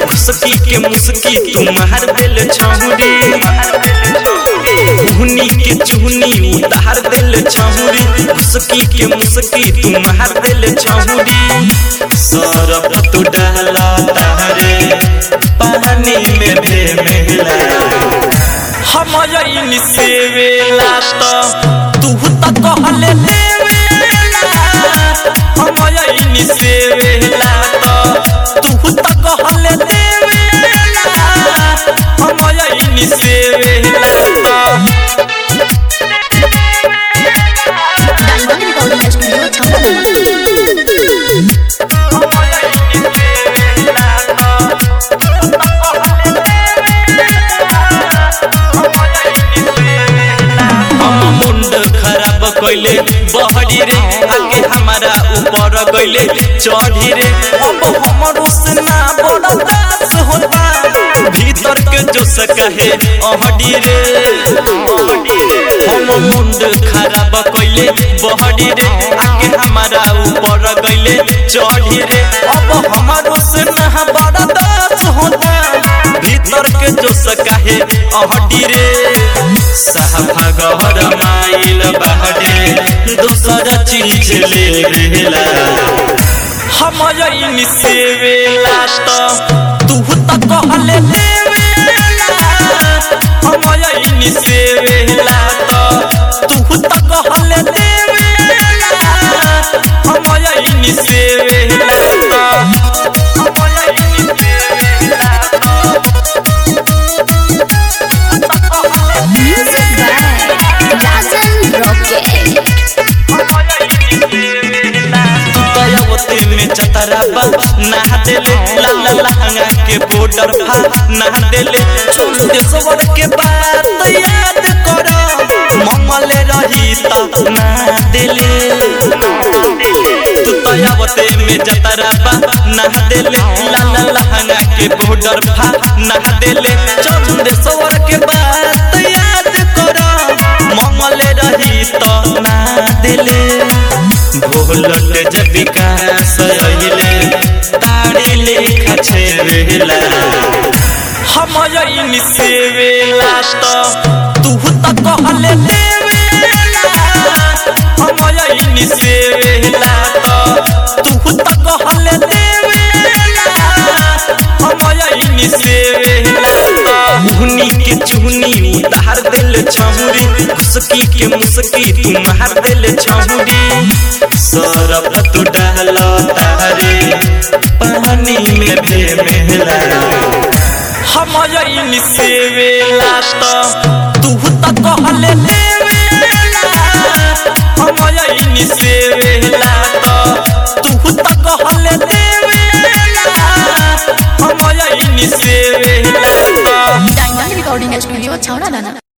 घुसकी के मुसकी तू मार दिल छहुरी हुनी के चुहनी उतार दिल छहुरी घुसकी के मुसकी तू मार दिल छहुरी सरफ तू डाला तारे पानी में भे मेला हम यही से वेला तो तू त कहले देवेला हम यही से वेला तो तू त कहले देवेला हम यही से वेला तो डायमंड रिकॉर्डिंग स्टूडियो छावनी हम मुंड खराब कैले बहरी रे आगे हमारा ऊपर गइले चढ़ी रे अब हमरो से ना बड़ा दास होता भीतर के जो सकाहे अहडी रे हम मुंड खराब कैले बहरी रे आगे हमारा ऊपर गइले चढ़ी रे अब हमारो से ना बड़ा दास होता भीतर के जो सकाहे अहडी रे साफा गहर माइल बहरे दोसर चीज ले बेला हम यही से वेला तो तू त कहले देवेला हम यही से वेला तो तू त कहले देवेला हम यही से वेला तो हम यही से वेला music by Rajan rocket Dayawati में चतराबा नहा देले ला ला लहंगा के बॉर्डर फा नहा देले चुन देशवर के बात याद करो मंगले रही त ना देले तू दयावती में चतराबा नहा देले ला ला लहंगा के बॉर्डर फा नहा देले चुन देशवर के बात याद करो मंगले रही त ना देले भोलट जब विकास अहिले तारे लेखा छेवेला हम यही से वेला तो तू त कहले देवेला हम यही से वेला तो तू त कहले देवेला हम यही से वेला तो हुनी के चुहनी उतार दिल छहुरी घुसकी के मुसकी तू मार दिल छहुरी सरफ तू डाल तारे पानी में भे मेला हम यही से वेला तो तू त कहले देवेला हम यही से वेला तो तू त कहले देवेला हम यही से वेला तो डायमंड रिकॉर्डिंग स्टूडियो छावना दाना